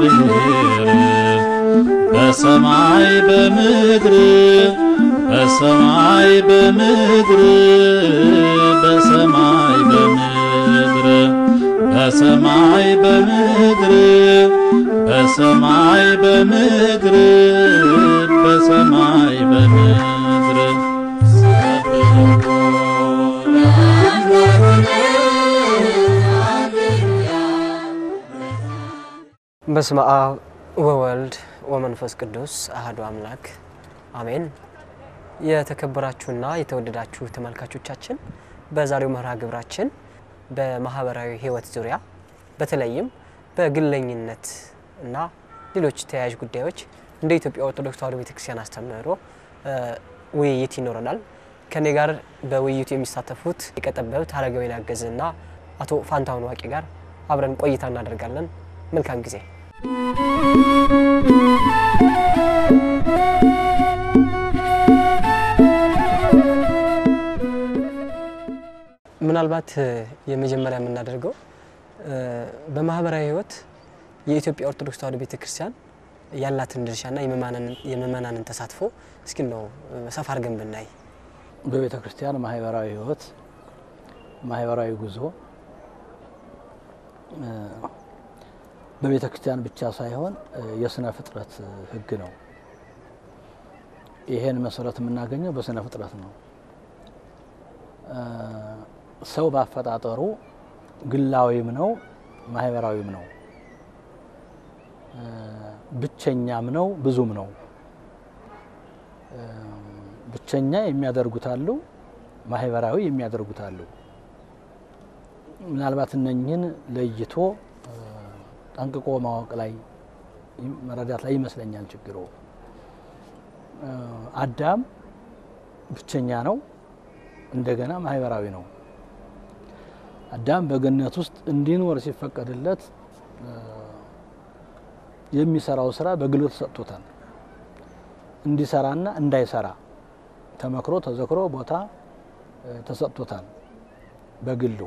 እግዚአብሔር በሰማይ በምድር በሰማይ በምድር በሰማይ በምድር በሰማይ በምድር በሰማይ በምድር በሰማይ በምድር በስመ አብ ወወልድ ወመንፈስ ቅዱስ አህዱ አምላክ አሜን። የተከበራችሁና የተወደዳችሁ ተመልካቾቻችን በዛሬው መርሃ ግብራችን በማህበራዊ ሕይወት ዙሪያ በተለይም በግለኝነት እና ሌሎች ተያያዥ ጉዳዮች እንደ ኢትዮጵያ ኦርቶዶክስ ተዋሕዶ ቤተክርስቲያን አስተምህሮ ውይይት ይኖረናል። ከኔ ጋር በውይይቱ የሚሳተፉት ሊቀ ጠበብት አረጋዊን አገዝና አቶ ፋንታሁን ዋቄ ጋር አብረን ቆይታ እናደርጋለን። መልካም ጊዜ። ምናልባት የመጀመሪያ የምናደርገው በማህበራዊ ሕይወት የኢትዮጵያ ኦርቶዶክስ ተዋሕዶ ቤተክርስቲያን ያላትን ድርሻና የምእመናንን ተሳትፎ እስኪ ነው ሰፋ አድርገን ብናይ። በቤተ ክርስቲያን ማህበራዊ ህይወት ማህበራዊ ጉዞ በቤተ ክርስቲያን ብቻ ሳይሆን የስነ ፍጥረት ህግ ነው። ይሄን መሰረት የምናገኘው በስነ ፍጥረት ነው። ሰው ባፈጣጠሩ ግላዊም ነው፣ ማህበራዊም ነው፣ ብቸኛም ነው፣ ብዙም ነው። ብቸኛ የሚያደርጉት አሉ፣ ማህበራዊ የሚያደርጉት አሉ። ምናልባት እነኝህን ለይቶ ጠንቅቆ ማወቅ ላይ መረዳት ላይ ይመስለኛል ችግሩ። አዳም ብቸኛ ነው፣ እንደገና ማህበራዊ ነው። አዳም በገነት ውስጥ እንዲኖር ሲፈቀድለት የሚሰራው ስራ በግሉ ተሰጥቶታል። እንዲሰራና እንዳይሰራ ተመክሮ ተዘክሮ ቦታ ተሰጥቶታል። በግሉ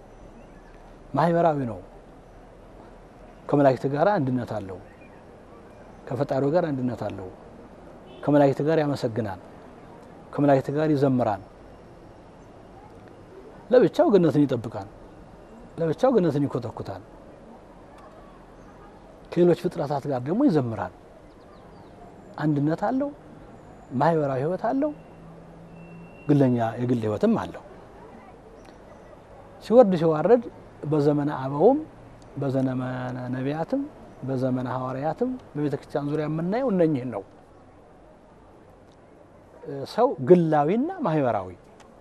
ማህበራዊ ነው። ከመላእክት ጋር አንድነት አለው። ከፈጣሪው ጋር አንድነት አለው። ከመላእክት ጋር ያመሰግናል። ከመላእክት ጋር ይዘምራል። ለብቻው ገነትን ይጠብቃል። ለብቻው ገነትን ይኮተኩታል። ከሌሎች ፍጥረታት ጋር ደግሞ ይዘምራል። አንድነት አለው። ማህበራዊ ህይወት አለው። ግለኛ የግል ህይወትም አለው። ሲወርድ ሲዋረድ በዘመነ አበውም በዘመነ ነቢያትም በዘመነ ሐዋርያትም በቤተ ክርስቲያን ዙሪያ የምናየው እነኝህን ነው። ሰው ግላዊና ማህበራዊ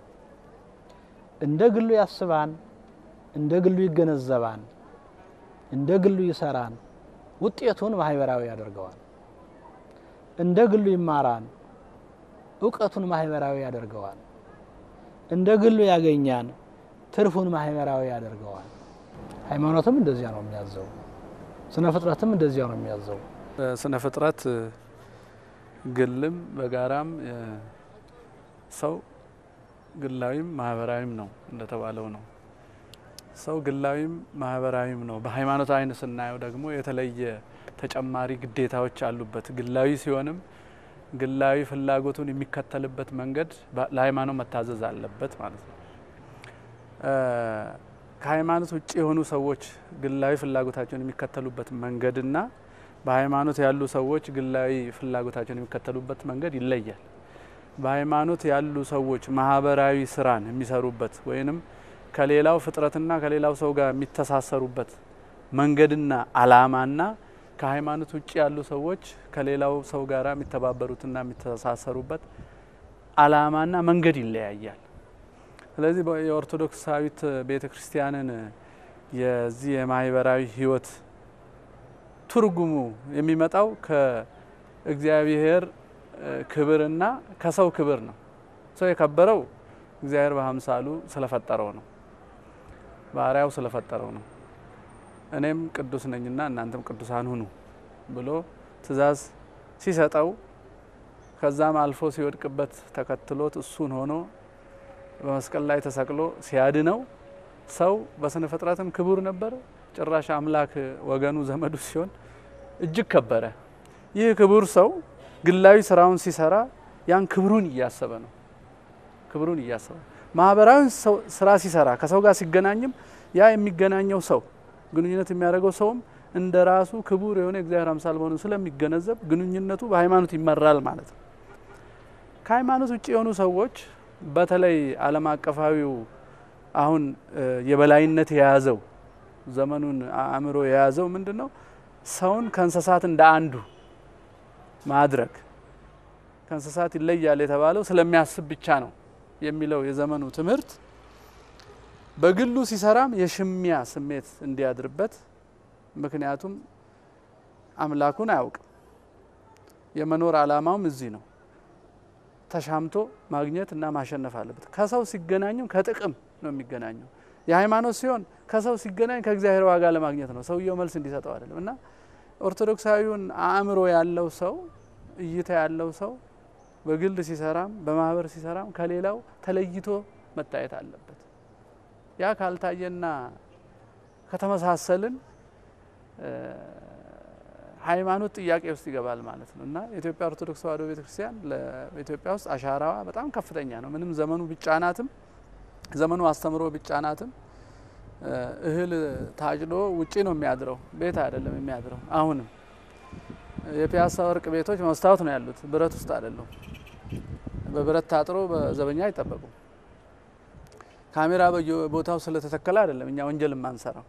እንደ ግሉ ያስባን፣ እንደ ግሉ ይገነዘባን፣ እንደ ግሉ ይሰራን፣ ውጤቱን ማህበራዊ ያደርገዋል። እንደ ግሉ ይማራን፣ እውቀቱን ማህበራዊ ያደርገዋል። እንደ ግሉ ያገኛን፣ ትርፉን ማህበራዊ ያደርገዋል። ሃይማኖትም እንደዚያ ነው የሚያዘው። ስነ ፍጥረትም እንደዚያ ነው የሚያዘው። ስነ ፍጥረት ግልም በጋራም ሰው ግላዊም ማህበራዊም ነው እንደተባለው ነው። ሰው ግላዊም ማህበራዊም ነው። በሃይማኖት አይን ስናየው ደግሞ የተለየ ተጨማሪ ግዴታዎች አሉበት። ግላዊ ሲሆንም ግላዊ ፍላጎቱን የሚከተልበት መንገድ ለሃይማኖት መታዘዝ አለበት ማለት ነው። ከሃይማኖት ውጭ የሆኑ ሰዎች ግላዊ ፍላጎታቸውን የሚከተሉበት መንገድና በሃይማኖት ያሉ ሰዎች ግላዊ ፍላጎታቸውን የሚከተሉበት መንገድ ይለያል። በሃይማኖት ያሉ ሰዎች ማህበራዊ ስራን የሚሰሩበት ወይንም ከሌላው ፍጥረትና ከሌላው ሰው ጋር የሚተሳሰሩበት መንገድና አላማና ከሃይማኖት ውጭ ያሉ ሰዎች ከሌላው ሰው ጋር የሚተባበሩትና የሚተሳሰሩበት አላማና መንገድ ይለያያል። ስለዚህ የኦርቶዶክሳዊት ቤተ ክርስቲያንን የዚህ የማህበራዊ ህይወት ትርጉሙ የሚመጣው ከእግዚአብሔር ክብርና ከሰው ክብር ነው። ሰው የከበረው እግዚአብሔር በአምሳሉ ስለፈጠረው ነው፣ ባሪያው ስለፈጠረው ነው። እኔም ቅዱስ ነኝና እናንተም ቅዱሳን ሁኑ ብሎ ትእዛዝ ሲሰጠው ከዛም አልፎ ሲወድቅበት ተከትሎት እሱን ሆኖ በመስቀል ላይ ተሰቅሎ ሲያድነው ሰው በስነ ፍጥረትም ክቡር ነበር። ጭራሽ አምላክ ወገኑ ዘመዱ ሲሆን እጅግ ከበረ። ይህ ክቡር ሰው ግላዊ ስራውን ሲሰራ ያን ክብሩን እያሰበ ነው። ክብሩን እያሰበ ማህበራዊ ሰው- ስራ ሲሰራ ከሰው ጋር ሲገናኝም ያ የሚገናኘው ሰው ግንኙነት የሚያደርገው ሰውም እንደ ራሱ ክቡር የሆነ የእግዚአብሔር አምሳል መሆኑን ስለሚገነዘብ ግንኙነቱ በሃይማኖት ይመራል ማለት ነው። ከሃይማኖት ውጭ የሆኑ ሰዎች በተለይ ዓለም አቀፋዊው አሁን እ የበላይነት የያዘው ዘመኑን አእምሮ የያዘው ምንድን ነው? ሰውን ከእንስሳት እንደ አንዱ ማድረግ ከእንስሳት ይለያል የተባለው ስለሚያስብ ብቻ ነው የሚለው የዘመኑ ትምህርት በግሉ ሲሰራም የሽሚያ ስሜት እንዲያድርበት ምክንያቱም አምላኩን አያውቅም። የመኖር ዓላማውም እዚህ ነው። ተሻምቶ ማግኘት እና ማሸነፍ አለበት። ከሰው ሲገናኙም ከጥቅም ነው የሚገናኘው። የሃይማኖት ሲሆን ከሰው ሲገናኝ ከእግዚአብሔር ዋጋ ለማግኘት ነው። ሰውየው መልስ እንዲሰጠው አይደለም። እና ኦርቶዶክሳዊውን አእምሮ ያለው ሰው እይታ ያለው ሰው በግል ሲሰራም በማህበር ሲሰራም ከሌላው ተለይቶ መታየት አለበት። ያ ካልታየና ከተመሳሰልን እ ሃይማኖት ጥያቄ ውስጥ ይገባል ማለት ነው እና የኢትዮጵያ ኦርቶዶክስ ተዋሕዶ ቤተክርስቲያን በኢትዮጵያ ውስጥ አሻራዋ በጣም ከፍተኛ ነው። ምንም ዘመኑ ቢጫናትም ዘመኑ አስተምሮ ቢጫናትም እ እህል ታጭዶ ውጪ ነው የሚያድረው፣ ቤት አይደለም የሚያድረው። አሁንም የፒያሳ ወርቅ ቤቶች መስታወት ነው ያሉት፣ ብረት ውስጥ አይደለም። በብረት ታጥሮ በዘበኛ አይጠበቁም። ካሜራ በየቦታው ስለተተከለ አይደለም እኛ ወንጀል የማንሰራው።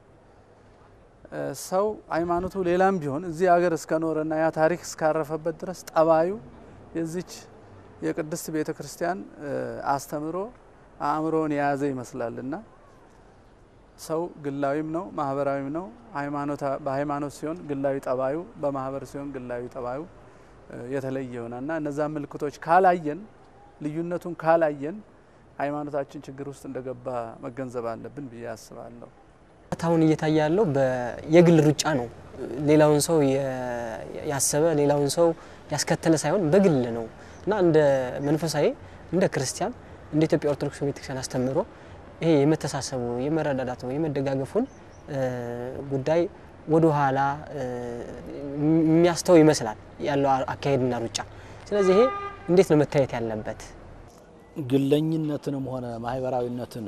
እ ሰው ሃይማኖቱ ሌላም ቢሆን እዚህ ሀገር እስከኖረና ያ ታሪክ እስካረፈበት ድረስ ጠባዩ የዚች የቅድስት ቤተ ክርስቲያን እ አስተምሮ አእምሮውን የያዘ ይመስላልና ሰው ግላዊም ነው ማህበራዊም ነው። በሃይማኖት ሲሆን ግላዊ ጠባዩ፣ በማህበር ሲሆን ግላዊ ጠባዩ የተለየ ይሆናል እና እነዛን ምልክቶች ካላየን ልዩነቱን ካላየን ሃይማኖታችን ችግር ውስጥ እንደገባ መገንዘብ አለብን ብዬ አስባለሁ። አሁን እየታየ ያለው የግል ሩጫ ነው። ሌላውን ሰው ያሰበ ሌላውን ሰው ያስከተለ ሳይሆን በግል ነው እና እንደ መንፈሳዊ እንደ ክርስቲያን እንደ ኢትዮጵያ ኦርቶዶክስ ቤተክርስቲያን አስተምሮ ይሄ የመተሳሰቡ የመረዳዳቱ የመደጋገፉን ጉዳይ ወደ ኋላ የሚያስተው ይመስላል ያለው አካሄድና ሩጫ። ስለዚህ ይሄ እንዴት ነው መታየት ያለበት? ግለኝነትንም ሆነ ማህበራዊነትን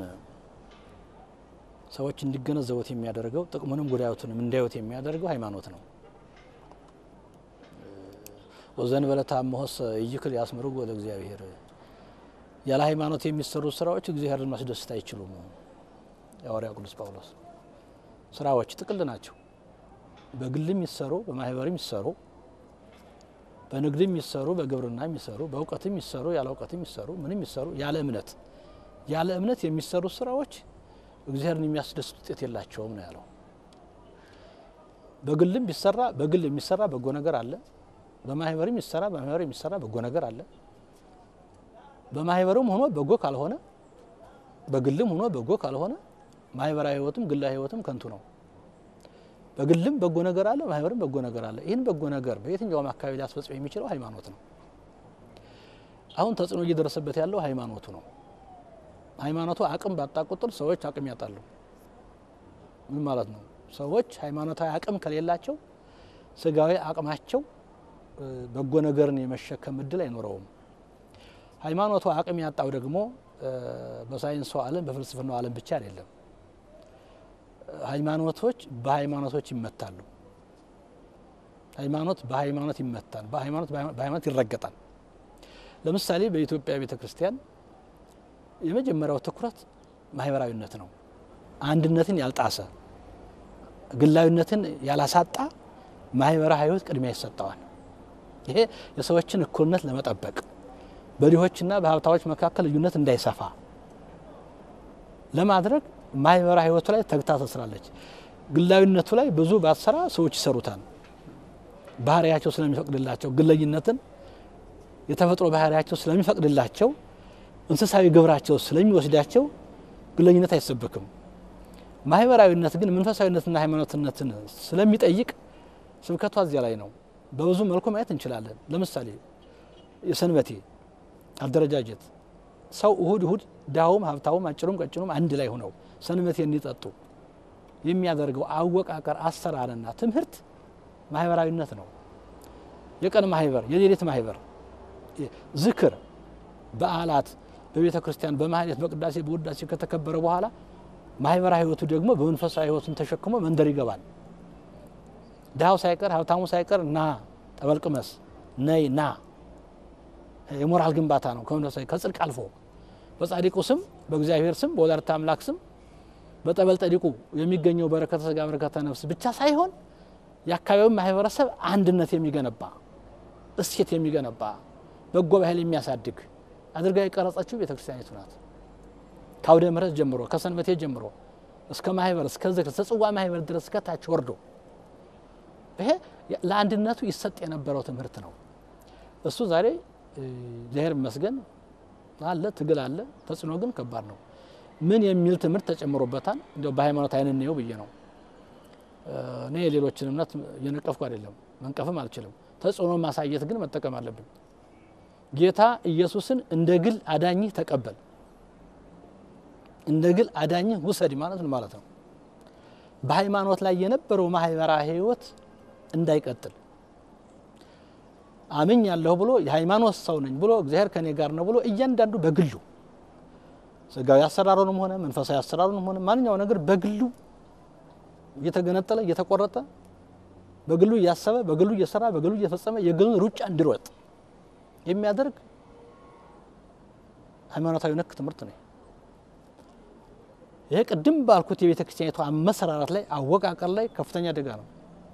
ሰዎች እንዲገነዘቡት የሚያደርገው ጥቅሙንም ጉዳዩትንም እንዳዩት የሚያደርገው ሃይማኖት ነው። ወዘን በለታ መሆስ ይክል ያስምርጎ ለእግዚአብሔር ያለ ሃይማኖት የሚሰሩ ስራዎች እግዚአብሔርን ማስደሰት አይችሉም። የሐዋርያው ቅዱስ ጳውሎስ ስራዎች ጥቅል ናቸው። በግልም ይሰሩ፣ በማህበርም ይሰሩ፣ በንግድም ይሰሩ፣ በግብርና ይሰሩ፣ በእውቀትም ይሰሩ፣ ያለ እውቀትም ይሰሩ፣ ምንም ይሰሩ ያለ እምነት ያለ እምነት የሚሰሩ ስራዎች እግዚአብሔርን የሚያስደስት ውጤት የላቸውም ነው ያለው። በግልም ቢሰራ በግል የሚሰራ በጎ ነገር አለ። በማህበርም ይሰራ በማህበር የሚሰራ በጎ ነገር አለ። በማህበርም ሆኖ በጎ ካልሆነ በግልም ሆኖ በጎ ካልሆነ ማህበራዊ ህይወትም ግላዊ ህይወትም ከንቱ ነው። በግልም በጎ ነገር አለ፣ ማህበርም በጎ ነገር አለ። ይህን በጎ ነገር በየትኛውም አካባቢ ሊያስፈጽም የሚችለው ሃይማኖት ነው። አሁን ተጽዕኖ እየደረሰበት ያለው ሃይማኖቱ ነው። ሃይማኖቱ አቅም ባጣ ቁጥር ሰዎች አቅም ያጣሉ። ምን ማለት ነው? ሰዎች ሃይማኖታዊ አቅም ከሌላቸው ስጋዊ አቅማቸው በጎ ነገርን የመሸከም እድል አይኖረውም። ሃይማኖቱ አቅም ያጣው ደግሞ በሳይንሱ ዓለም በፍልስፍናው ዓለም ብቻ አይደለም። ሃይማኖቶች በሃይማኖቶች ይመታሉ። ሃይማኖት በሃይማኖት ይመታል። በሃይማኖት በሃይማኖት ይረገጣል። ለምሳሌ በኢትዮጵያ ቤተ ክርስቲያን የመጀመሪያው ትኩረት ማህበራዊነት ነው። አንድነትን ያልጣሰ ግላዊነትን ያላሳጣ ማህበራዊ ህይወት ቅድሚያ ይሰጠዋል። ይሄ የሰዎችን እኩልነት ለመጠበቅ በድሆችና በሀብታዎች መካከል ልዩነት እንዳይሰፋ ለማድረግ ማህበራዊ ህይወቱ ላይ ተግታ ትሰራለች። ግላዊነቱ ላይ ብዙ ባትሰራ ሰዎች ይሰሩታል። ባህሪያቸው ስለሚፈቅድላቸው ግለኝነትን የተፈጥሮ ባህሪያቸው ስለሚፈቅድላቸው እንስሳዊ ግብራቸው ስለሚወስዳቸው ግለኝነት አይሰበክም። ማህበራዊነት ግን መንፈሳዊነትና ሃይማኖትነትን ስለሚጠይቅ ስብከቷ እዚያ ላይ ነው። በብዙ መልኩ ማየት እንችላለን። ለምሳሌ የሰንበቴ አደረጃጀት ሰው እሁድ እሁድ ድሃውም ሀብታውም አጭሩም ቀጭኑም አንድ ላይ ሆነው ሰንበቴ እንዲጠጡ የሚያደርገው አወቃቀር አሰራርና ትምህርት ማህበራዊነት ነው። የቀን ማህበር፣ የሌሊት ማህበር፣ ዝክር፣ በዓላት በቤተ ክርስቲያን በማህሌት በቅዳሴ በውዳሴ ከተከበረ በኋላ ማህበራዊ ህይወቱ ደግሞ በመንፈሳዊ ህይወቱን ተሸክሞ መንደር ይገባል። ድሃው ሳይቀር ሀብታሙ ሳይቀር ና ጠበልቅመስ ነይ ና የሞራል ግንባታ ነው። ከመንፈሳዊ ከጽድቅ አልፎ በጻድቁ ስም በእግዚአብሔር ስም በወላዲተ አምላክ ስም በጠበል ጠዲቁ የሚገኘው በረከተ ስጋ በረከተ ነፍስ ብቻ ሳይሆን የአካባቢውን ማህበረሰብ አንድነት የሚገነባ እሴት የሚገነባ በጎ ባህል የሚያሳድግ አድርጋ የቀረጸችው ቤተ ክርስቲያኒቱ ናት። ከአውደ ምሕረት ጀምሮ ከሰንበቴ ጀምሮ እስከ ማህበር እስከ ዝክር እስከ ጽዋ ማህበር ድረስ ከታች ወርዶ ይሄ ለአንድነቱ ይሰጥ የነበረው ትምህርት ነው። እሱ ዛሬ እግዚአብሔር ይመስገን አለ፣ ትግል አለ። ተጽዕኖ ግን ከባድ ነው። ምን የሚል ትምህርት ተጨምሮበታል? እንዲያው በሃይማኖት አይን እንየው ብዬ ነው። እኔ የሌሎችን እምነት እየነቀፍኩ አይደለም፣ መንቀፍም አልችልም። ተጽዕኖ ማሳየት ግን መጠቀም አለብን። ጌታ ኢየሱስን እንደ ግል አዳኝህ ተቀበል፣ እንደ ግል አዳኝህ ውሰድ ማለት ምን ማለት ነው? በሃይማኖት ላይ የነበረው ማህበራዊ ህይወት እንዳይቀጥል አምኝ ያለሁ ብሎ የሃይማኖት ሰው ነኝ ብሎ እግዚአብሔር ከኔ ጋር ነው ብሎ እያንዳንዱ በግሉ ስጋዊ አሰራሩንም ሆነ መንፈሳዊ አሰራሩንም ሆነ ማንኛው ነገር በግሉ እየተገነጠለ እየተቆረጠ በግሉ እያሰበ በግሉ እየሰራ በግሉ እየፈጸመ የግሉን ሩጫ እንዲሮጥ የሚያደርግ ሃይማኖታዊ ነክ ትምህርት ነው። ይሄ ቅድም ባልኩት የቤተ ክርስቲያኒቷ አመሰራራት ላይ አወቃቀር ላይ ከፍተኛ አደጋ ነው።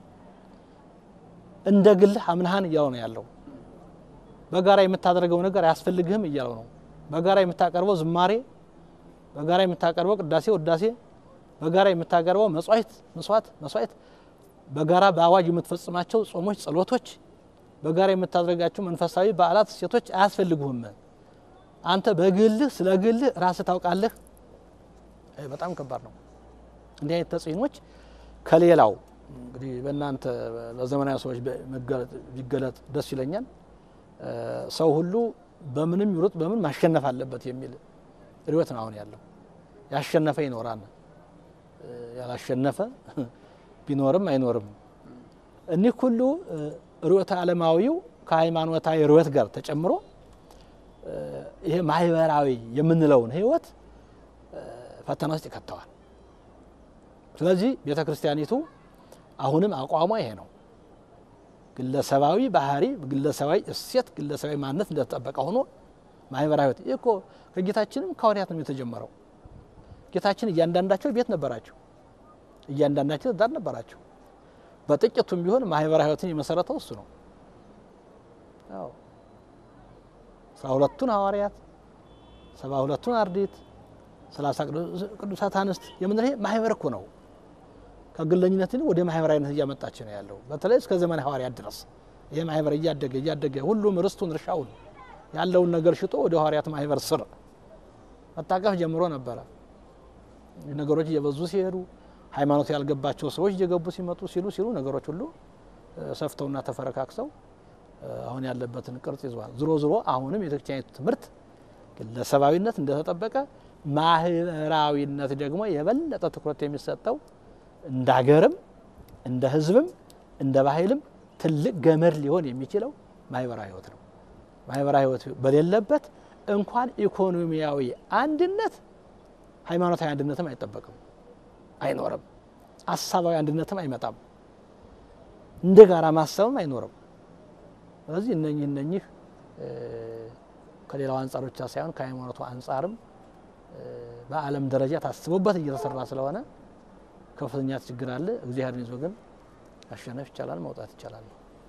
እንደ ግልህ አምናሃን እያለው ነው ያለው። በጋራ የምታደርገው ነገር አያስፈልግህም እያለው ነው። በጋራ የምታቀርበው ዝማሬ፣ በጋራ የምታቀርበው ቅዳሴ፣ ውዳሴ፣ በጋራ የምታቀርበው መስዋዕት መስዋዕት መስዋዕት፣ በጋራ በአዋጅ የምትፈጽማቸው ጾሞች፣ ጸሎቶች፣ በጋራ የምታደርጋቸው መንፈሳዊ በዓላት፣ እሴቶች አያስፈልጉህም። አንተ በግልህ ስለ ግልህ ራስህ ታውቃለህ። በጣም ከባድ ነው። እንዲህ አይነት ተጽዕኖች ከሌላው እንግዲህ በእናንተ በዘመናዊ ሰዎች ቢገለጥ ደስ ይለኛል። ሰው ሁሉ በምንም ይሩጥ በምን ማሸነፍ አለበት የሚል ርዕዮት ነው አሁን ያለው። ያሸነፈ ይኖራል፣ ያላሸነፈ ቢኖርም አይኖርም። እኒህ ሁሉ ርዕዮተ ዓለማዊው ከሃይማኖታዊ ርዕዮት ጋር ተጨምሮ ይሄ ማህበራዊ የምንለውን ህይወት ፈተና ውስጥ ይከተዋል። ስለዚህ ቤተ ክርስቲያኒቱ አሁንም አቋሟ ይሄ ነው። ግለሰባዊ ባህሪ፣ ግለሰባዊ እሴት፣ ግለሰባዊ ማንነት እንደተጠበቀ ሆኖ ማህበራዊ ህይወት ይህ እኮ ከጌታችንም ከሐዋርያት ነው የተጀመረው። ጌታችን እያንዳንዳቸው ቤት ነበራቸው፣ እያንዳንዳቸው ትዳር ነበራቸው። በጥቂቱም ቢሆን ማህበራዊ ህይወትን የመሰረተው እሱ ነው። አዎ አስራ ሁለቱን ሐዋርያት ሰባ ሁለቱን አርድእት ሰላሳ ቅዱሳት አንስት የምንለው ይሄ ማህበር እኮ ነው። ከግለኝነት ወደ ማህበራዊነት እያመጣች ነው ያለው። በተለይ እስከ ዘመን ሐዋርያት ድረስ ይህ ማህበር እያደገ እያደገ ሁሉም ርስቱን እርሻውን ያለውን ነገር ሽጦ ወደ ሐዋርያት ማህበር ስር መታቀፍ ጀምሮ ነበረ። ነገሮች እየበዙ ሲሄዱ ሃይማኖት ያልገባቸው ሰዎች እየገቡ ሲመጡ ሲሉ ሲሉ ነገሮች ሁሉ ሰፍተውና ተፈረካክሰው አሁን ያለበትን ቅርጽ ይዘዋል። ዝሮ ዝሮ አሁንም የቤተክርስቲያኒቱ ትምህርት ግለሰባዊነት እንደተጠበቀ ማህበራዊነት ደግሞ የበለጠ ትኩረት የሚሰጠው እንደ ሀገርም እንደ ሕዝብም እንደ ባህልም ትልቅ ገመድ ሊሆን የሚችለው ማህበራዊ ህይወት ነው። ማህበራዊ ህይወት በሌለበት እንኳን ኢኮኖሚያዊ አንድነት ሃይማኖታዊ አንድነትም አይጠበቅም፣ አይኖርም። ሀሳባዊ አንድነትም አይመጣም። እንደ ጋራ ማሰብም አይኖርም። ስለዚህ እነኚህ እነኚህ ከሌላው አንጻር ብቻ ሳይሆን ከሃይማኖቱ አንጻርም በዓለም ደረጃ ታስቦበት እየተሰራ ስለሆነ ከፍተኛ ችግር አለ። እግዚአብሔርን ይዞ ግን ማሸነፍ ይቻላል፣ መውጣት ይቻላል።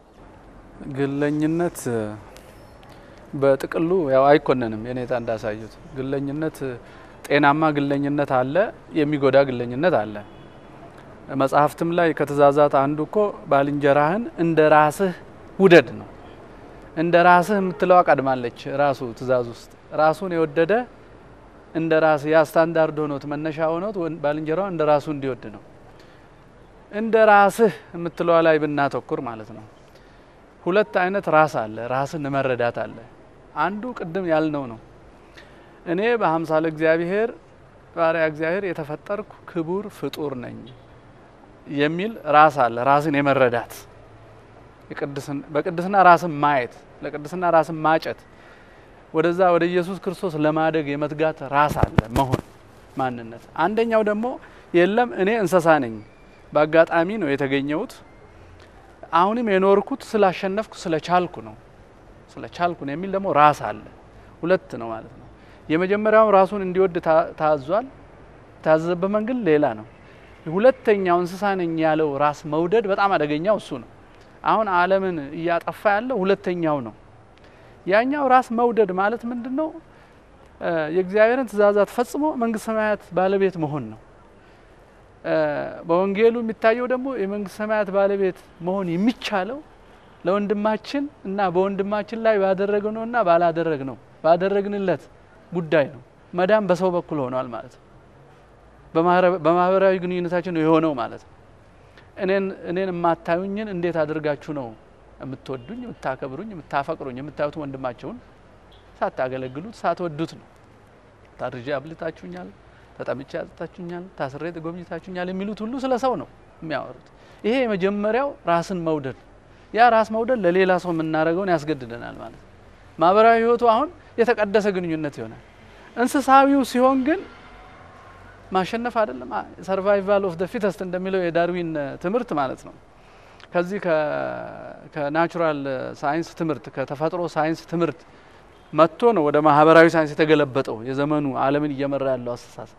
ግለኝነት በጥቅሉ ያው አይኮነንም። የኔታ እንዳሳዩት ግለኝነት ጤናማ ግለኝነት አለ፣ የሚጎዳ ግለኝነት አለ። መጽሐፍትም ላይ ከትእዛዛት አንዱ እኮ ባልንጀራህን እንደ ራስህ ውደድ ነው። እንደ ራስህ የምትለዋ ቀድማለች። ራሱ ትእዛዝ ውስጥ ራሱን የወደደ እንደ ራስ ያ ስታንዳርድ ሆኖት መነሻ ሆኖት ባልንጀራው እንደ ራሱ እንዲወድ ነው። እንደ ራስህ የምትለዋ ላይ ብናተኩር ማለት ነው። ሁለት አይነት ራስ አለ። ራስን መረዳት አለ። አንዱ ቅድም ያልነው ነው። እኔ በአምሳለ እግዚአብሔር ባሪያ እግዚአብሔር የተፈጠርኩ ክቡር ፍጡር ነኝ የሚል ራስ አለ። ራስን የመረዳት የቅድስና- በቅድስና ራስን ማየት፣ ለቅድስና ራስን ማጨት፣ ወደዛ ወደ ኢየሱስ ክርስቶስ ለማደግ የመትጋት ራስ አለ መሆን ማንነት። አንደኛው ደግሞ የለም እኔ እንስሳ ነኝ፣ በአጋጣሚ ነው የተገኘሁት፣ አሁንም የኖርኩት ስላሸነፍኩ ስለቻልኩ ነው ስለቻልኩ ነው የሚል ደግሞ ራስ አለ። ሁለት ነው ማለት ነው። የመጀመሪያውን ራሱን እንዲወድ ታ- ታዟል። የታዘዘበት መንገድ ሌላ ነው። ሁለተኛው እንስሳ ነኝ ያለው ራስ መውደድ በጣም አደገኛው እሱ ነው። አሁን ዓለምን እያጠፋ ያለው ሁለተኛው ነው። ያኛው ራስ መውደድ ማለት ምንድን ነው? እ የእግዚአብሔርን ትእዛዛት ፈጽሞ መንግስት ሰማያት ባለቤት መሆን ነው። እ በወንጌሉ የሚታየው ደግሞ የመንግስት ሰማያት ባለቤት መሆን የሚቻለው ለወንድማችን እና በወንድማችን ላይ ባደረግነው እና ባላደረግነው ባደረግንለት ጉዳይ ነው። መዳን በሰው በኩል ሆኗል ማለት ነው። በማህረ- በማህበራዊ ግንኙነታችን ነው የሆነው ማለት ነው። እኔን እኔን የማታዩኝን እንዴት አድርጋችሁ ነው የምትወዱኝ፣ የምታከብሩኝ፣ የምታፈቅሩኝ የምታዩት ወንድማቸውን ሳታገለግሉት ሳትወዱት ነው። ታርዤ አብልታችሁኛል፣ ተጠምቼ አጥታችሁኛል፣ ታስሬ ጎብኝታችሁኛል የሚሉት ሁሉ ስለ ሰው ነው የሚያወሩት። ይሄ የመጀመሪያው ራስን መውደድ ነው። ያ ራስ መውደድ ለሌላ ሰው የምናደርገውን ያስገድደናል ማለት ነው። ማህበራዊ ህይወቱ አሁን የተቀደሰ ግንኙነት ይሆናል። እንስሳዊው ሲሆን ግን ማሸነፍ አይደለም ሰርቫይቫል ኦፍ ደ ፊተስት እንደሚለው የዳርዊን እ, ትምህርት ማለት ነው። ከዚህ ከናቹራል ሳይንስ ትምህርት ከተፈጥሮ ሳይንስ ትምህርት መጥቶ ነው ወደ ማህበራዊ ሳይንስ የተገለበጠው የዘመኑ ዓለምን እየመራ ያለው አስተሳሰብ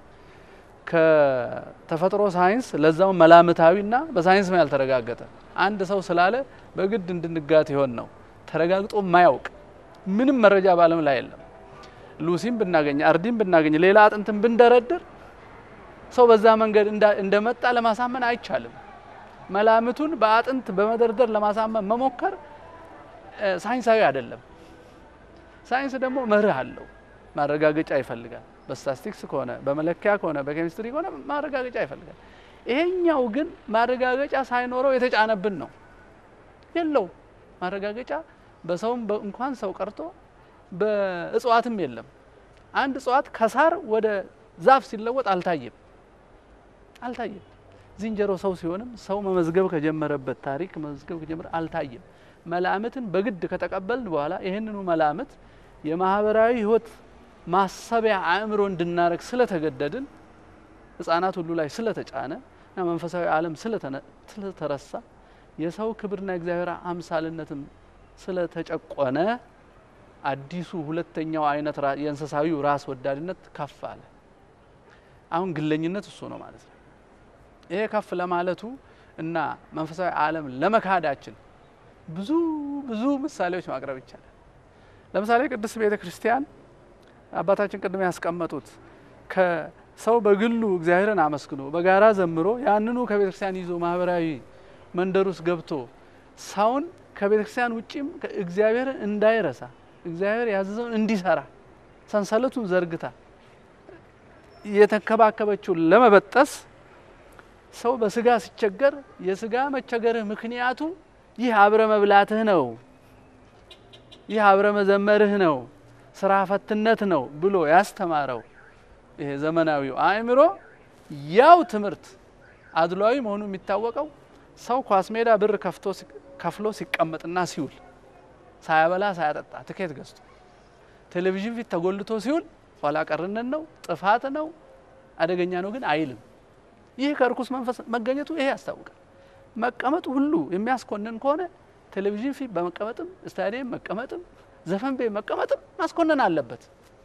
ከተፈጥሮ ሳይንስ ለዛው መላምታዊና በሳይንስ ነው ያልተረጋገጠ አንድ ሰው ስላለ በግድ እንድንጋት ይሆን ነው ተረጋግጦ ማያውቅ ምንም መረጃ በዓለም ላይ የለም። ሉሲም ብናገኝ አርዲም ብናገኝ ሌላ አጥንትን ብንደረድር ሰው በዛ መንገድ እንዳ- እንደመጣ ለማሳመን አይቻልም። መላምቱን በአጥንት በመደርደር ለማሳመን መሞከር እ፣ ሳይንሳዊ አይደለም። ሳይንስ ደግሞ መርህ አለው፣ ማረጋገጫ ይፈልጋል። በስታስቲክስ ከሆነ በመለኪያ ከሆነ በኬሚስትሪ ከሆነ ማረጋገጫ ይፈልጋል። ይሄኛው ግን ማረጋገጫ ሳይኖረው የተጫነብን ነው። የለው ማረጋገጫ በሰውም በ- እንኳን ሰው ቀርቶ በእጽዋትም የለም። አንድ እጽዋት ከሳር ወደ ዛፍ ሲለወጥ አልታየም አልታየም። ዝንጀሮ ሰው ሲሆንም ሰው መመዝገብ ከጀመረበት ታሪክ መመዝገብ ከጀመረ አልታየም። መላምትን በግድ ከተቀበልን በኋላ ይህንኑ መላምት የማህበራዊ ሕይወት ማሰቢያ አእምሮ እንድናረግ ስለተገደድን ሕፃናት ሁሉ ላይ ስለተጫነ እና መንፈሳዊ ዓለም ስለተነ- ስለተረሳ የሰው ክብርና የእግዚአብሔር አምሳልነትም ስለተጨቆነ አዲሱ ሁለተኛው አይነት ራ- የእንስሳዊው ራስ ወዳድነት ከፍ አለ። አሁን ግለኝነት እሱ ነው ማለት ነው። ይሄ ከፍ ለማለቱ እና መንፈሳዊ ዓለም ለመካዳችን ብዙ ብዙ ምሳሌዎች ማቅረብ ይቻላል። ለምሳሌ ቅድስት ቤተ ክርስቲያን አባታችን ቅድም ያስቀመጡት ከሰው በግሉ እግዚአብሔርን አመስግኖ በጋራ ዘምሮ ያንኑ ከቤተ ክርስቲያን ይዞ ማህበራዊ መንደር ውስጥ ገብቶ ሰውን ከቤተ ክርስቲያን ውጭም እግዚአብሔርን እንዳይረሳ እግዚአብሔር ያዘዘውን እንዲሰራ ሰንሰለቱን ዘርግታ የተንከባከበችውን ለመበጠስ ሰው በስጋ ሲቸገር የስጋ መቸገርህ ምክንያቱ ይህ አብረ መብላትህ ነው፣ ይህ አብረ መዘመርህ ነው፣ ስራ ፈትነት ነው ብሎ ያስተማረው ይሄ ዘመናዊው አእምሮ ያው ትምህርት አድሏዊ መሆኑ የሚታወቀው ሰው ኳስ ሜዳ ብር ከፍቶ ሲ- ከፍሎ ሲቀመጥና ሲውል ሳያበላ ሳያጠጣ ትኬት ገዝቶ ቴሌቪዥን ፊት ተጎልቶ ሲውል ኋላ ቀርነት ነው፣ ጥፋት ነው፣ አደገኛ ነው ግን አይልም። ይህ ከርኩስ መንፈስ መገኘቱ ይሄ ያስታውቃል። መቀመጡ ሁሉ የሚያስኮንን ከሆነ ቴሌቪዥን ፊት በመቀመጥም ስታዲየም መቀመጥም ዘፈን ቤት መቀመጥም ማስኮነን አለበት።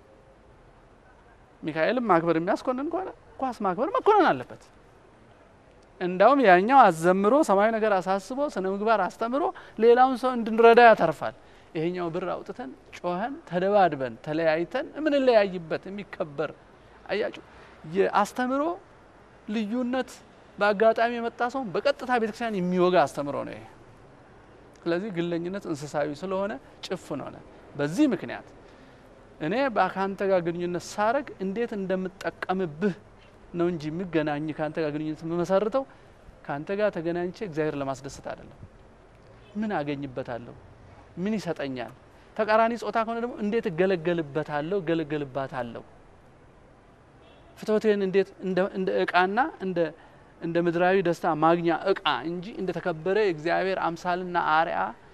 ሚካኤልም ማክበር የሚያስኮንን ከሆነ ኳስ ማክበር መኮነን አለበት። እንዳውም ያኛው አዘምሮ ሰማያዊ ነገር አሳስቦ ስነ ምግባር አስተምሮ ሌላውን ሰው እንድንረዳ ያተርፋል። ይሄኛው ብር አውጥተን ጮኸን ተደባድበን ተለያይተን የምንለያይበት የሚከበር አያችሁ፣ የአስተምሮ ልዩነት በአጋጣሚ የመጣ ሰው በቀጥታ ቤተክርስቲያን የሚወጋ አስተምሮ ነው ይሄ። ስለዚህ ግለኝነት እንስሳዊ ስለሆነ ጭፍን ሆነ። በዚህ ምክንያት እኔ ከአንተ ጋር ግንኙነት ሳረግ እንዴት እንደምጠቀምብህ ነው እንጂ የሚገናኝ ከአንተ ጋር ግንኙነት የምመሰርተው ከአንተ ጋር ተገናኝቼ እግዚአብሔር ለማስደሰት አይደለም። ምን አገኝበታለሁ? ምን ይሰጠኛል? ተቃራኒ ጾታ ከሆነ ደግሞ እንዴት እገለገልበታለሁ? እገለገልባታለሁ ፍትወቴን እንዴት እንደ- እንደ እቃና እንደ እንደ ምድራዊ ደስታ ማግኛ እቃ እንጂ እንደ ተከበረ የእግዚአብሔር አምሳልና አርያ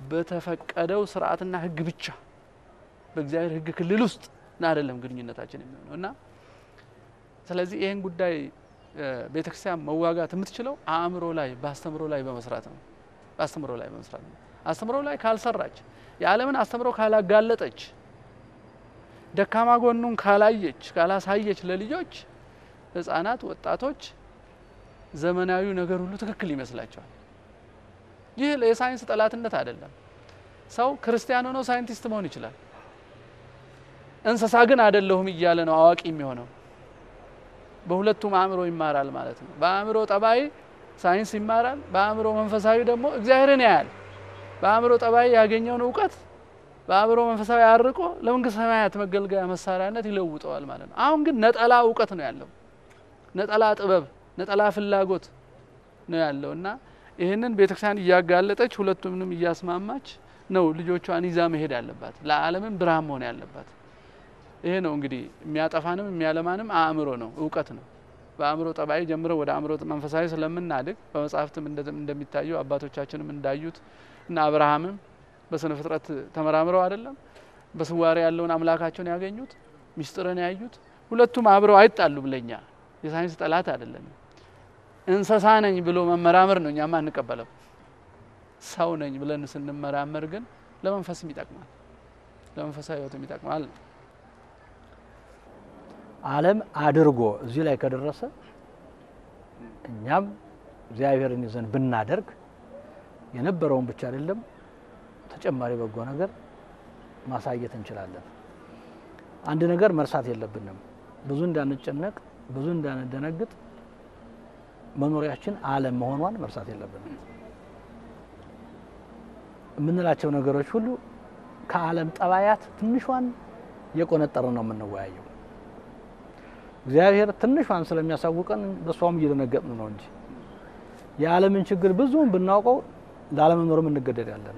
በተፈቀደው ስርዓትና ሕግ ብቻ በእግዚአብሔር ሕግ ክልል ውስጥ ና አይደለም ግንኙነታችን የሚሆነው እና ስለዚህ ይህን ጉዳይ ቤተክርስቲያን መዋጋት የምትችለው አእምሮ ላይ በአስተምሮ ላይ በመስራት ነው። በአስተምሮ ላይ በመስራት ነው። አስተምሮ ላይ ካልሰራች፣ የዓለምን አስተምሮ ካላጋለጠች፣ ደካማ ጎኑን ካላየች ካላሳየች ለልጆች ህጻናት፣ ወጣቶች ዘመናዊው ነገር ሁሉ ትክክል ይመስላቸዋል። ይህ የሳይንስ ጠላትነት አይደለም። ሰው ክርስቲያን ሆኖ ሳይንቲስት መሆን ይችላል። እንስሳ ግን አይደለሁም እያለ ነው አዋቂ የሚሆነው። በሁለቱም አእምሮ ይማራል ማለት ነው። በአእምሮ ጠባይ ሳይንስ ይማራል፣ በአእምሮ መንፈሳዊ ደግሞ እግዚአብሔርን ያያል። በአእምሮ ጠባይ ያገኘውን እውቀት በአእምሮ መንፈሳዊ አርቆ ለመንግስት ሰማያት መገልገያ መሳሪያነት ይለውጠዋል ማለት ነው። አሁን ግን ነጠላ እውቀት ነው ያለው፣ ነጠላ ጥበብ፣ ነጠላ ፍላጎት ነው ያለው እና ይህንን ቤተክርስቲያን እያጋለጠች ሁለቱንም እያስማማች ነው ልጆቿን ይዛ መሄድ ያለባት፣ ለዓለምም ብርሃን መሆን ያለባት። ይሄ ነው እንግዲህ የሚያጠፋንም የሚያለማንም አእምሮ ነው፣ እውቀት ነው። በአእምሮ ጠባይ ጀምሮ ወደ አእምሮ መንፈሳዊ ስለምናድግ በመጽሐፍትም እንደሚታየው አባቶቻችንም እንዳዩት እና አብርሃምም በስነ ፍጥረት ተመራምረው አይደለም በስዋሪ ያለውን አምላካቸውን ያገኙት ሚስጥርን ያዩት። ሁለቱም አብረው አይጣሉም። ለኛ የሳይንስ ጠላት አይደለም። እንስሳ ነኝ ብሎ መመራመር ነው እኛማ አንቀበለው። ሰው ነኝ ብለን ስንመራመር ግን ለመንፈስም ይጠቅማል፣ ለመንፈሳዊ ሕይወትም ይጠቅማል። ዓለም አድርጎ እዚህ ላይ ከደረሰ እኛም እግዚአብሔርን ይዘን ብናደርግ የነበረውን ብቻ አይደለም ተጨማሪ በጎ ነገር ማሳየት እንችላለን። አንድ ነገር መርሳት የለብንም። ብዙ እንዳንጨነቅ፣ ብዙ እንዳንደነግጥ መኖሪያችን ዓለም መሆኗን መርሳት የለብንም። የምንላቸው ነገሮች ሁሉ ከዓለም ጠባያት ትንሿን የቆነጠርን ነው የምንወያየው። እግዚአብሔር ትንሿን ስለሚያሳውቀን በእሷም እየደነገጥን ነው እንጂ የዓለምን ችግር ብዙውን ብናውቀው ላለመኖርም እንገደዳለን።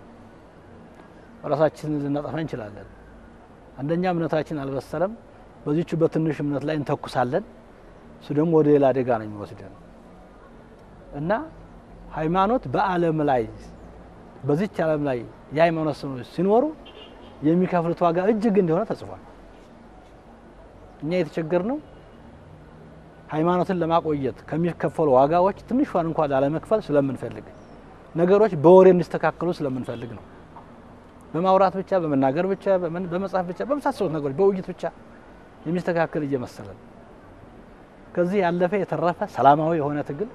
ራሳችንን ልናጠፋ እንችላለን። አንደኛ እምነታችን አልበሰለም። በዚቹ በትንሽ እምነት ላይ እንተኩሳለን። እሱ ደግሞ ወደ ሌላ አደጋ ነው የሚወስደን እና ሃይማኖት በዓለም ላይ በዚች ዓለም ላይ የሃይማኖት ሰዎች ሲኖሩ የሚከፍሉት ዋጋ እጅግ እንደሆነ ተጽፏል። እኛ የተቸገርነው ሃይማኖትን ለማቆየት ከሚከፈሉ ዋጋዎች ትንሿን እንኳን ላለመክፈል ስለምንፈልግ ነገሮች በወሬ እንዲስተካከሉ ስለምንፈልግ ነው። በማውራት ብቻ፣ በመናገር ብቻ፣ በመጻፍ ብቻ፣ በመሳሰሉት ነገሮች በውይይት ብቻ የሚስተካከል እየመሰለን ከዚህ ያለፈ የተረፈ ሰላማዊ የሆነ ትግል፣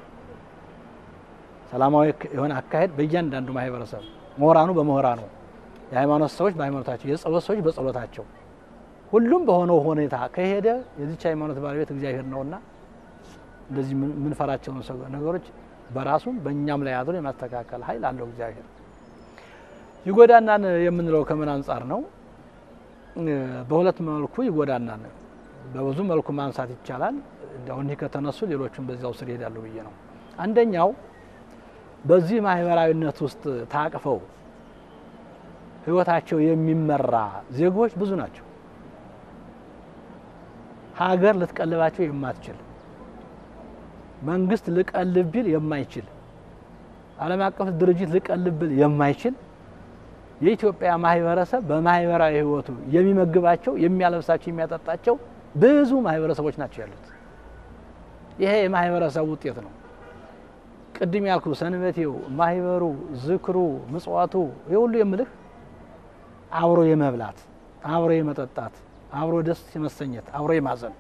ሰላማዊ የሆነ አካሄድ በእያንዳንዱ ማህበረሰብ ምሁራኑ በምሁራኑ፣ የሃይማኖት ሰዎች በሃይማኖታቸው፣ የጸሎት ሰዎች በጸሎታቸው ሁሉም በሆነው ሁኔታ ከሄደ የዚች ሃይማኖት ባለቤት እግዚአብሔር ነውና እንደዚህ የምንፈራቸውን ነገሮች በራሱም በእኛም ላይ አድሮ የማስተካከል ኃይል አለው እግዚአብሔር። ይጎዳናን የምንለው ከምን አንጻር ነው? በሁለት መልኩ ይጎዳናን። በብዙ መልኩ ማንሳት ይቻላል። እንዲያው እኒህ ከተነሱ ሌሎቹም በዚያው ስር ይሄዳሉ ብዬ ነው። አንደኛው በዚህ ማህበራዊነት ውስጥ ታቅፈው ህይወታቸው የሚመራ ዜጎች ብዙ ናቸው። ሀገር ልትቀልባቸው የማትችል መንግስት ልቀልብ ቢል የማይችል ዓለም አቀፍ ድርጅት ልቀልብ ቢል የማይችል የኢትዮጵያ ማህበረሰብ በማህበራዊ ህይወቱ የሚመግባቸው፣ የሚያለብሳቸው፣ የሚያጠጣቸው ብዙ ማህበረሰቦች ናቸው ያሉት። ይሄ የማህበረሰብ ውጤት ነው። ቅድም ያልኩ ሰንበቴው፣ ማህበሩ፣ ዝክሩ፣ ምጽዋቱ ይህ ሁሉ የምልህ አብሮ የመብላት አብሮ የመጠጣት አብሮ ደስ የመሰኘት አብሮ የማዘን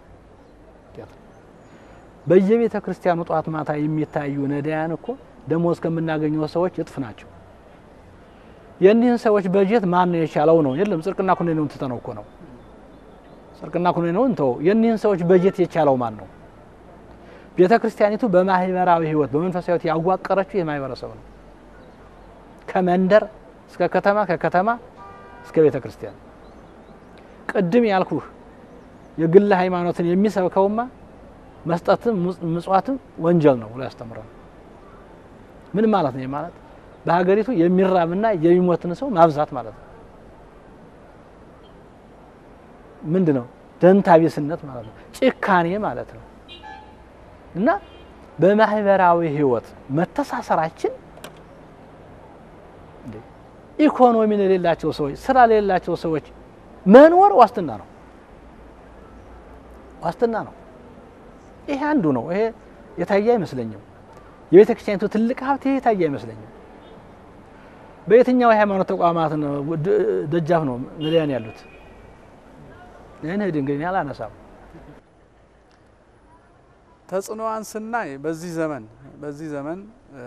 በየቤተ ክርስቲያኑ ጧት ማታ የሚታዩ ነዳያን እኮ ደሞዝ ከምናገኘው ሰዎች እጥፍ ናቸው። የእኒህን ሰዎች በጀት ማን ነው የቻለው ነው? የለም ጽድቅና ኩነኔውን ትተነው እኮ ነው። ጽድቅና ኩነኔውን ተው። የእኒህን ሰዎች በጀት የቻለው ማን ነው? ቤተ ክርስቲያኒቱ በማህበራዊ ህይወት በመንፈሳዊ ህይወት ያዋቀረችው ይህ ማህበረሰብ ነው። ከመንደር እስከ ከተማ ከከተማ እስከ ቤተ ክርስቲያን ቅድም ያልኩህ የግል ሃይማኖትን የሚሰብከውማ መስጠትም ምጽዋትም ወንጀል ነው ብሎ ያስተምራል። ምን ማለት ነው? ማለት በሀገሪቱ የሚራብና የሚሞትን ሰው ማብዛት ማለት ነው። ምንድን ነው? ደንታ ቢስነት ማለት ነው። ጭካኔ ማለት ነው። እና በማህበራዊ ህይወት መተሳሰራችን ኢኮኖሚ ለሌላቸው ሰዎች፣ ስራ ለሌላቸው ሰዎች መኖር ዋስትና ነው ዋስትና ነው። ይሄ አንዱ ነው። ይሄ የታየ አይመስለኝም። የቤተ ክርስቲያኒቱ ትልቅ ሀብት ይሄ የታየ አይመስለኝም። በየትኛው የሃይማኖት ተቋማት ነው ድ- ደጃፍ ነው ነዳያን ያሉት? ይህን ሂድ እንግዲህ እኔ አላነሳም። ተጽዕኖዋን ስናይ በዚህ ዘመን በዚህ ዘመን እ፣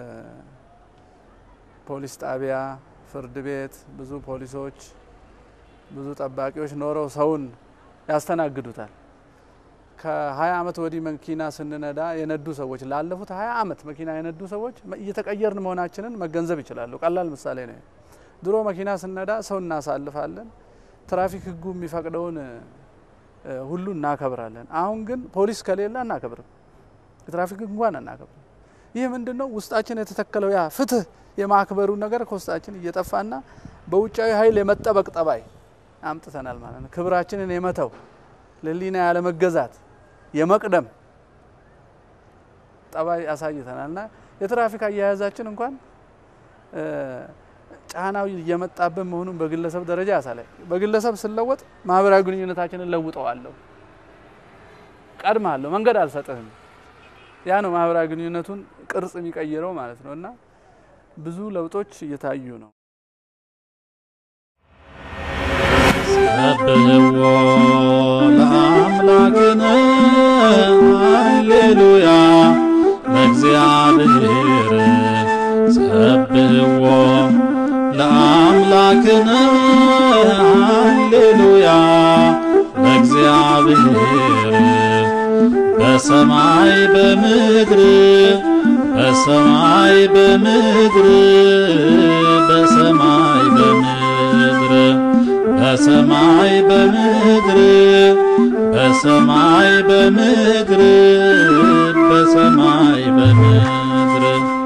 ፖሊስ ጣቢያ፣ ፍርድ ቤት ብዙ ፖሊሶች፣ ብዙ ጠባቂዎች ኖረው ሰውን ያስተናግዱታል። ከ20 ዓመት ወዲህ መኪና ስንነዳ የነዱ ሰዎች ላለፉት 20 ዓመት መኪና የነዱ ሰዎች መ- እየተቀየርን መሆናችንን መገንዘብ ይችላሉ። ቀላል ምሳሌ ነው። ድሮ መኪና ስንነዳ ሰው እናሳልፋለን፣ ትራፊክ ሕጉ የሚፈቅደውን እ፣ ሁሉ እናከብራለን። አሁን ግን ፖሊስ ከሌለ አናከብርም፣ የትራፊክ ሕግ እንኳን አናከብርም። ይህ ምንድን ነው? ውስጣችን የተተከለው ያ ፍትህ የማክበሩ ነገር ከውስጣችን እየጠፋና በውጫዊ ኃይል የመጠበቅ ጠባይ አምጥተናል ማለት ነው። ክብራችንን የመተው ለህሊና ያለመገዛት የመቅደም ጠባይ አሳይተናል እና የትራፊክ አያያዛችን እንኳን እ፣ ጫናው እየመጣብን መሆኑን በግለሰብ ደረጃ ያሳላል። በግለሰብ ስለወጥ ማህበራዊ ግንኙነታችንን ለውጠዋለሁ፣ ቀድማለሁ፣ መንገድ አልሰጥህም። ያ ነው ማህበራዊ ግንኙነቱን ቅርጽ የሚቀይረው ማለት ነው እና ብዙ ለውጦች እየታዩ ነው። ሰብህዎ ለአምላክነ ሃሌሉያ ለእግዚአብሔር ሰብህዎ ለአምላክነ ሃሌሉያ ለእግዚአብሔር በሰማይ በምድር በሰማይ በምድር በሰማይ በምድር በሰማይ በምድር በሰማይ በምድር በሰማይ በምድር